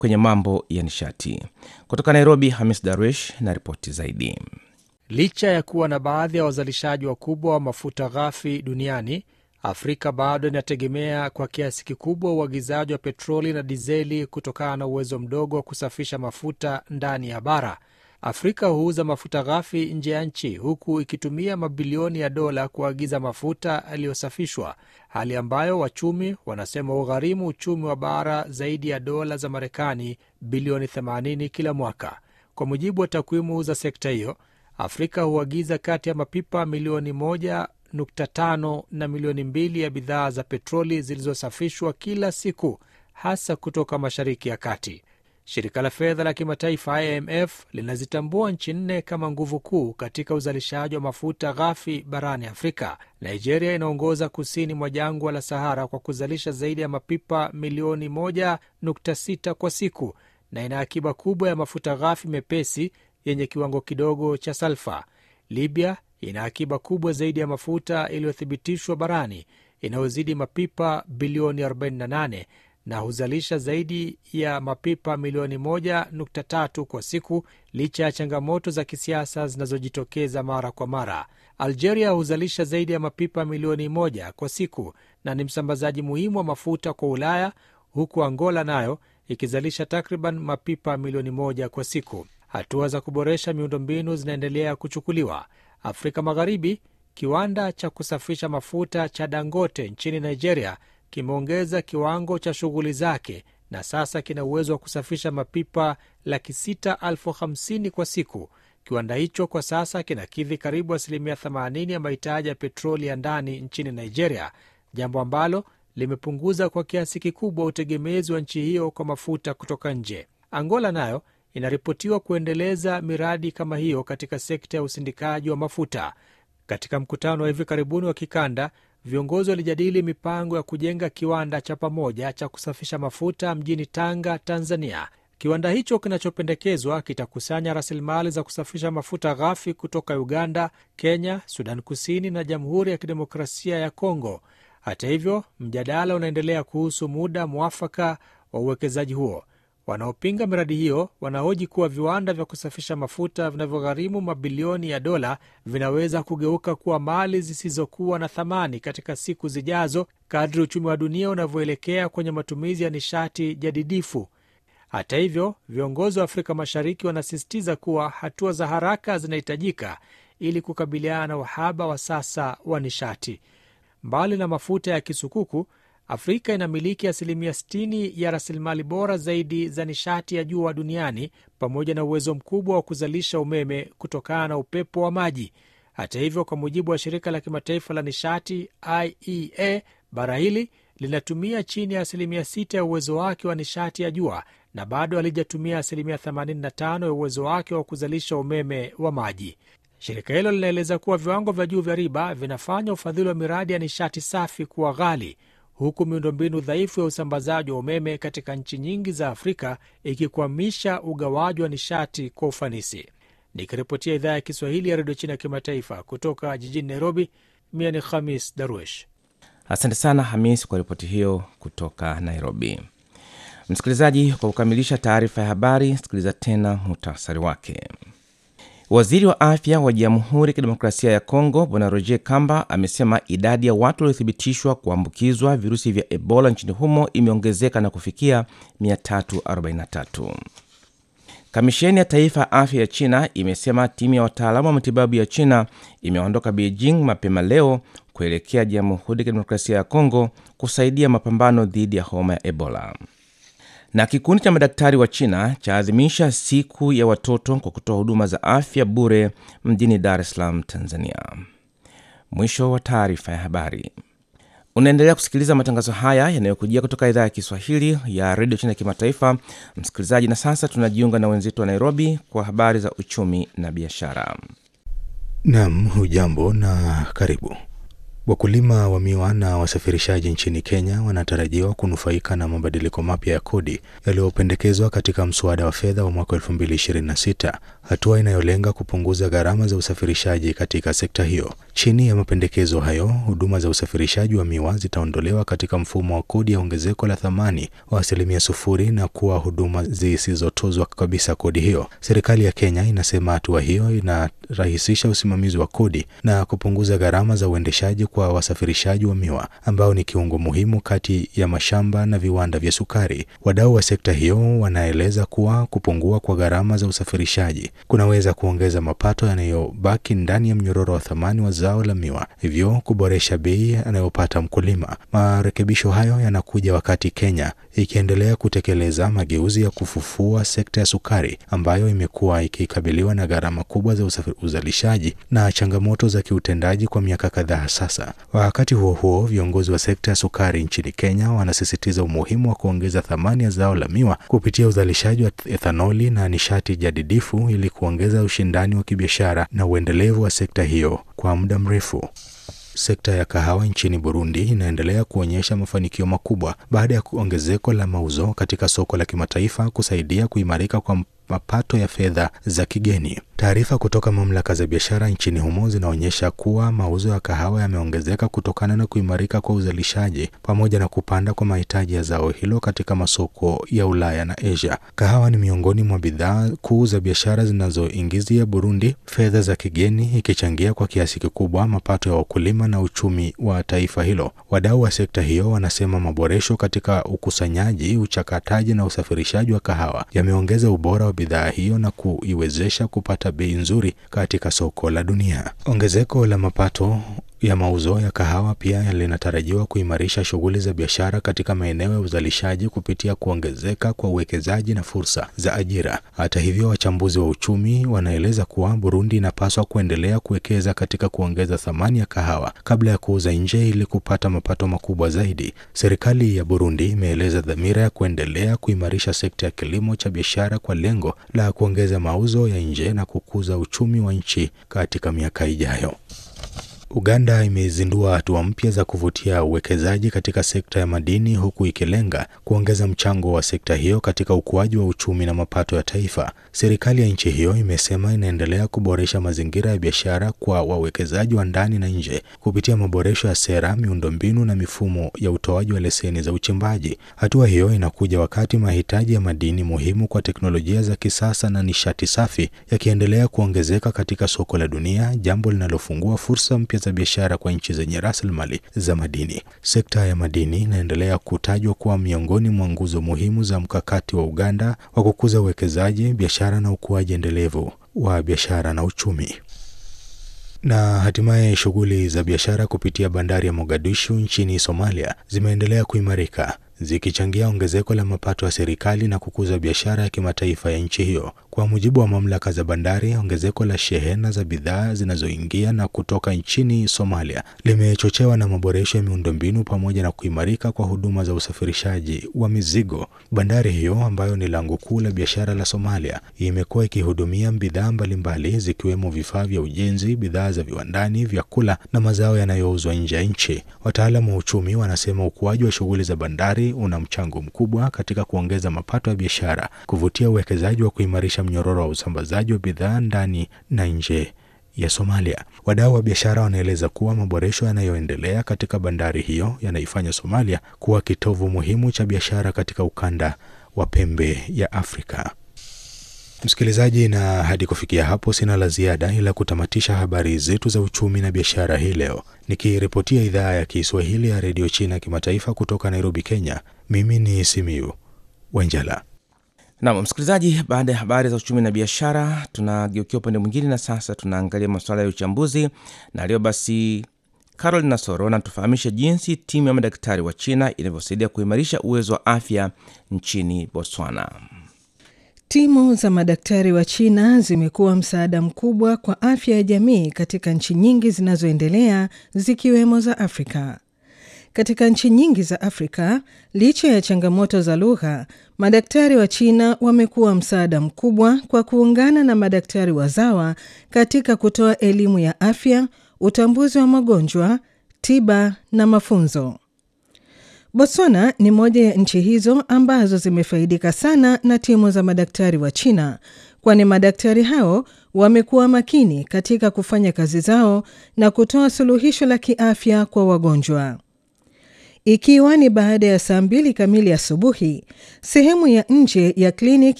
kwenye mambo ya nishati. Kutoka Nairobi, Hamis Darwish na ripoti zaidi. Licha ya kuwa na baadhi ya wazalishaji wakubwa wa mafuta ghafi duniani, Afrika bado inategemea kwa kiasi kikubwa uagizaji wa petroli na dizeli kutokana na uwezo mdogo wa kusafisha mafuta ndani ya bara. Afrika huuza mafuta ghafi nje ya nchi huku ikitumia mabilioni ya dola kuagiza mafuta yaliyosafishwa, hali ambayo wachumi wanasema ugharimu uchumi wa bara zaidi ya dola za Marekani bilioni 80 kila mwaka. Kwa mujibu wa takwimu za sekta hiyo, Afrika huagiza kati ya mapipa milioni 1.5 na milioni mbili ya bidhaa za petroli zilizosafishwa kila siku, hasa kutoka Mashariki ya Kati. Shirika la fedha la kimataifa IMF linazitambua nchi nne kama nguvu kuu katika uzalishaji wa mafuta ghafi barani Afrika. Nigeria inaongoza kusini mwa jangwa la Sahara kwa kuzalisha zaidi ya mapipa milioni 1.6 kwa siku na ina akiba kubwa ya mafuta ghafi mepesi yenye kiwango kidogo cha salfa. Libya ina akiba kubwa zaidi ya mafuta iliyothibitishwa barani inayozidi mapipa bilioni 48 na huzalisha zaidi ya mapipa milioni 1.3 kwa siku licha ya changamoto za kisiasa zinazojitokeza mara kwa mara. Algeria huzalisha zaidi ya mapipa milioni moja kwa siku na ni msambazaji muhimu wa mafuta kwa Ulaya, huku Angola nayo ikizalisha takriban mapipa milioni moja kwa siku. Hatua za kuboresha miundombinu zinaendelea kuchukuliwa. Afrika Magharibi, kiwanda cha kusafisha mafuta cha Dangote nchini Nigeria kimeongeza kiwango cha shughuli zake na sasa kina uwezo wa kusafisha mapipa laki sita elfu hamsini kwa siku. Kiwanda hicho kwa sasa kinakidhi karibu asilimia 80 ya mahitaji ya petroli ya ndani nchini Nigeria, jambo ambalo limepunguza kwa kiasi kikubwa utegemezi wa nchi hiyo kwa mafuta kutoka nje. Angola nayo inaripotiwa kuendeleza miradi kama hiyo katika sekta ya usindikaji wa mafuta. Katika mkutano wa hivi karibuni wa kikanda, viongozi walijadili mipango ya kujenga kiwanda cha pamoja cha kusafisha mafuta mjini Tanga, Tanzania. Kiwanda hicho kinachopendekezwa kitakusanya rasilimali za kusafisha mafuta ghafi kutoka Uganda, Kenya, Sudan Kusini na Jamhuri ya Kidemokrasia ya Kongo. Hata hivyo, mjadala unaendelea kuhusu muda mwafaka wa uwekezaji huo. Wanaopinga miradi hiyo wanahoji kuwa viwanda vya kusafisha mafuta vinavyogharimu mabilioni ya dola vinaweza kugeuka kuwa mali zisizokuwa na thamani katika siku zijazo kadri uchumi wa dunia unavyoelekea kwenye matumizi ya nishati jadidifu. Hata hivyo, viongozi wa Afrika Mashariki wanasisitiza kuwa hatua za haraka zinahitajika ili kukabiliana na uhaba wa sasa wa nishati. Mbali na mafuta ya kisukuku Afrika inamiliki asilimia 60 ya rasilimali bora zaidi za nishati ya jua duniani pamoja na uwezo mkubwa wa kuzalisha umeme kutokana na upepo wa maji. Hata hivyo, kwa mujibu wa shirika la kimataifa la nishati IEA, bara hili linatumia chini ya asilimia 6 ya uwezo wake wa nishati ya jua na bado halijatumia asilimia 85 ya uwezo wake wa kuzalisha umeme wa maji. Shirika hilo linaeleza kuwa viwango vya juu vya riba vinafanya ufadhili wa miradi ya nishati safi kuwa ghali huku miundombinu dhaifu ya usambazaji wa umeme katika nchi nyingi za Afrika ikikwamisha ugawaji wa nishati kwa ufanisi. Nikiripotia idhaa ya Kiswahili ya redio China ya kimataifa kutoka jijini Nairobi, mie ni Khamis Darwesh. Asante sana Hamis kwa ripoti hiyo kutoka Nairobi. Msikilizaji, kwa kukamilisha taarifa ya habari, sikiliza tena muhtasari wake. Waziri wa afya wa Jamhuri ya Kidemokrasia ya Kongo Bwana Roger Kamba amesema idadi ya watu waliothibitishwa kuambukizwa virusi vya Ebola nchini humo imeongezeka na kufikia 343. Kamisheni ya Taifa ya Afya ya China imesema timu ya wataalamu wa matibabu ya China imeondoka Beijing mapema leo kuelekea Jamhuri ya Kidemokrasia ya Kongo kusaidia mapambano dhidi ya homa ya Ebola na kikundi cha madaktari wa China chaadhimisha siku ya watoto kwa kutoa huduma za afya bure mjini Dar es Salaam, Tanzania. Mwisho wa taarifa ya habari. Unaendelea kusikiliza matangazo haya yanayokujia kutoka idhaa ya Kiswahili ya redio China ya kimataifa, msikilizaji. Na sasa tunajiunga na wenzetu wa Nairobi kwa habari za uchumi na biashara. Nam, hujambo na karibu. Wakulima wa miwa na wasafirishaji nchini Kenya wanatarajiwa kunufaika na mabadiliko mapya ya kodi yaliyopendekezwa katika mswada wa fedha wa mwaka 2026, hatua inayolenga kupunguza gharama za usafirishaji katika sekta hiyo. Chini ya mapendekezo hayo, huduma za usafirishaji wa miwa zitaondolewa katika mfumo wa kodi ya ongezeko la thamani wa asilimia sufuri na kuwa huduma zisizotozwa kabisa kodi hiyo. Serikali ya Kenya inasema hatua hiyo inarahisisha usimamizi wa kodi na kupunguza gharama za uendeshaji kwa wasafirishaji wa miwa ambao ni kiungo muhimu kati ya mashamba na viwanda vya sukari. Wadau wa sekta hiyo wanaeleza kuwa kupungua kwa gharama za usafirishaji kunaweza kuongeza mapato yanayobaki ndani ya mnyororo wa thamani wa zao la miwa, hivyo kuboresha bei anayopata mkulima. Marekebisho hayo yanakuja wakati Kenya ikiendelea kutekeleza mageuzi ya kufufua sekta ya sukari ambayo imekuwa ikikabiliwa na gharama kubwa za uzalishaji na changamoto za kiutendaji kwa miaka kadhaa sasa. Wakati huo huo, viongozi wa sekta ya sukari nchini Kenya wanasisitiza umuhimu wa kuongeza thamani ya zao la miwa kupitia uzalishaji wa ethanoli na nishati jadidifu ili kuongeza ushindani wa kibiashara na uendelevu wa sekta hiyo kwa muda mrefu. Sekta ya kahawa nchini Burundi inaendelea kuonyesha mafanikio makubwa baada ya ongezeko la mauzo katika soko la kimataifa kusaidia kuimarika kwa mapato ya fedha za kigeni. Taarifa kutoka mamlaka za biashara nchini humo zinaonyesha kuwa mauzo ya kahawa yameongezeka kutokana na kuimarika kwa uzalishaji pamoja na kupanda kwa mahitaji ya zao hilo katika masoko ya Ulaya na Asia. Kahawa ni miongoni mwa bidhaa kuu za biashara zinazoingizia Burundi fedha za kigeni, ikichangia kwa kiasi kikubwa mapato ya wakulima na uchumi wa taifa hilo. Wadau wa sekta hiyo wanasema maboresho katika ukusanyaji, uchakataji na usafirishaji wa kahawa yameongeza ubora wa bidhaa hiyo na kuiwezesha kupata bei nzuri katika soko la dunia. Ongezeko la mapato ya mauzo ya kahawa pia linatarajiwa kuimarisha shughuli za biashara katika maeneo ya uzalishaji kupitia kuongezeka kwa uwekezaji na fursa za ajira. Hata hivyo, wachambuzi wa uchumi wanaeleza kuwa Burundi inapaswa kuendelea kuwekeza katika kuongeza thamani ya kahawa kabla ya kuuza nje ili kupata mapato makubwa zaidi. Serikali ya Burundi imeeleza dhamira ya kuendelea kuimarisha sekta ya kilimo cha biashara kwa lengo la kuongeza mauzo ya nje na kukuza uchumi wa nchi katika miaka ijayo. Uganda imezindua hatua mpya za kuvutia uwekezaji katika sekta ya madini huku ikilenga kuongeza mchango wa sekta hiyo katika ukuaji wa uchumi na mapato ya taifa. Serikali ya nchi hiyo imesema inaendelea kuboresha mazingira ya biashara kwa wawekezaji wa ndani na nje kupitia maboresho ya sera, miundombinu na mifumo ya utoaji wa leseni za uchimbaji. Hatua hiyo inakuja wakati mahitaji ya madini muhimu kwa teknolojia za kisasa na nishati safi yakiendelea kuongezeka katika soko la dunia, jambo linalofungua fursa mpya za biashara kwa nchi zenye rasilimali za madini. Sekta ya madini inaendelea kutajwa kuwa miongoni mwa nguzo muhimu za mkakati wa Uganda wa kukuza uwekezaji, biashara na ukuaji endelevu wa biashara na uchumi. Na hatimaye shughuli za biashara kupitia bandari ya Mogadishu nchini Somalia zimeendelea kuimarika zikichangia ongezeko la mapato ya serikali na kukuza biashara ya kimataifa ya nchi hiyo. Kwa mujibu wa mamlaka za bandari, ongezeko la shehena za bidhaa zinazoingia na kutoka nchini Somalia limechochewa na maboresho ya miundombinu pamoja na kuimarika kwa huduma za usafirishaji wa mizigo. Bandari hiyo ambayo ni lango kuu la biashara la Somalia imekuwa ikihudumia bidhaa mbalimbali zikiwemo vifaa vya ujenzi, bidhaa za viwandani, vyakula na mazao yanayouzwa nje ya nchi. Wataalamu wa uchumi wanasema ukuaji wa shughuli za bandari una mchango mkubwa katika kuongeza mapato ya biashara, kuvutia uwekezaji wa kuimarisha mnyororo wa usambazaji wa bidhaa ndani na nje ya Somalia. Wadau wa biashara wanaeleza kuwa maboresho yanayoendelea katika bandari hiyo yanaifanya Somalia kuwa kitovu muhimu cha biashara katika ukanda wa pembe ya Afrika. Msikilizaji, na hadi kufikia hapo sina la ziada ila kutamatisha habari zetu za uchumi na biashara hii leo, nikiripotia idhaa ya Kiswahili ya redio China kimataifa kutoka Nairobi, Kenya. Mimi ni Simiu Wenjala. Nam msikilizaji, baada ya habari za uchumi na biashara, tunageukia upande mwingine na sasa tunaangalia masuala ya uchambuzi, na leo basi Carol Nasoro anatufahamisha jinsi timu ya madaktari wa China inavyosaidia kuimarisha uwezo wa afya nchini Botswana. Timu za madaktari wa China zimekuwa msaada mkubwa kwa afya ya jamii katika nchi nyingi zinazoendelea zikiwemo za Afrika. Katika nchi nyingi za Afrika, licha ya changamoto za lugha, madaktari wa China wamekuwa msaada mkubwa kwa kuungana na madaktari wazawa katika kutoa elimu ya afya, utambuzi wa magonjwa, tiba na mafunzo. Botswana ni moja ya nchi hizo ambazo zimefaidika sana na timu za madaktari wa China, kwani madaktari hao wamekuwa makini katika kufanya kazi zao na kutoa suluhisho la kiafya kwa wagonjwa. Ikiwa ni baada ya saa mbili kamili asubuhi, sehemu ya nje ya kliniki